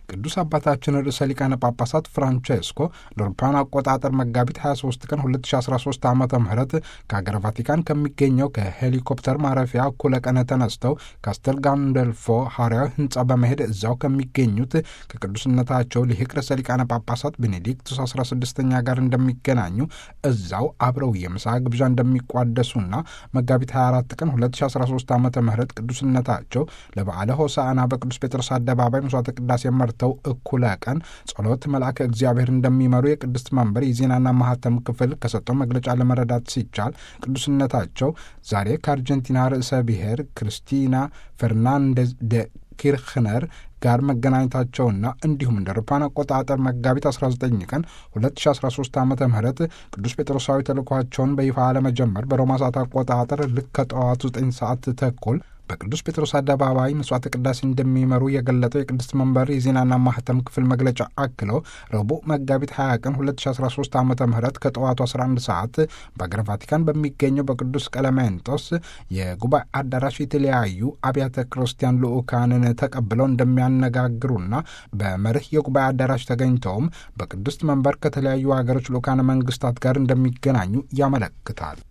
ቅዱስ አባታችን ርዕሰ ሊቃነ ጳጳሳት ፍራንቼስኮ ለአውሮፓውያን አቆጣጠር መጋቢት 23 ቀን 2013 ዓ ም ከሀገረ ቫቲካን ከሚገኘው ከሄሊኮፕተር ማረፊያ እኩለ ቀን ተነስተው ካስተል ጋንደልፎ ሐዋርያዊ ህንፃ በመሄድ እዚያው ከሚገኙት ከቅዱስነታቸው ሊቅ ርዕሰ ሊቃነ ጳጳሳት ቤኔዲክቱስ 16ኛ ጋር እንደሚገናኙ እዛው አብረው የምሳ ግብዣ እንደሚቋደሱና መጋቢት 24 ቀን 2013 ዓ ም ቅዱስነታቸው ለበዓለ ሆሳዕና በቅዱስ ጴጥሮስ አደባባይ መስዋዕተ ቅዳሴ መርተው እኩለ ቀን ጸሎት መልአከ እግዚአብሔር እንደሚመሩ የቅድስት መንበር የዜናና ማህተም ክፍል ከሰጠው መግለጫ ለመረዳት ሲቻል ቅዱስነታቸው ዛሬ ከአርጀንቲና ርዕሰ ብሔር ክርስቲና ፈርናንዴዝ ደ ኪርክነር ጋር መገናኘታቸውና እንዲሁም እንደ አውሮፓውያን አቆጣጠር መጋቢት 19 ቀን 2013 ዓ ም ቅዱስ ጴጥሮሳዊ ተልእኳቸውን በይፋ ለመጀመር በሮማ ሰዓት አቆጣጠር ልክ ከጠዋቱ 9 ሰዓት ተኩል በቅዱስ ጴጥሮስ አደባባይ መስዋዕተ ቅዳሴ እንደሚመሩ የገለጠው የቅድስት መንበር የዜናና ማህተም ክፍል መግለጫ አክለው ረቡዕ መጋቢት 20 ቀን 2013 ዓ ም ከጠዋቱ 11 ሰዓት በአገረ ቫቲካን በሚገኘው በቅዱስ ቀለሜንጦስ የጉባኤ አዳራሽ የተለያዩ አብያተ ክርስቲያን ልዑካንን ተቀብለው እንደሚያነጋግሩና በመርህ የጉባኤ አዳራሽ ተገኝተውም በቅድስት መንበር ከተለያዩ ሀገሮች ልዑካነ መንግስታት ጋር እንደሚገናኙ ያመለክታል።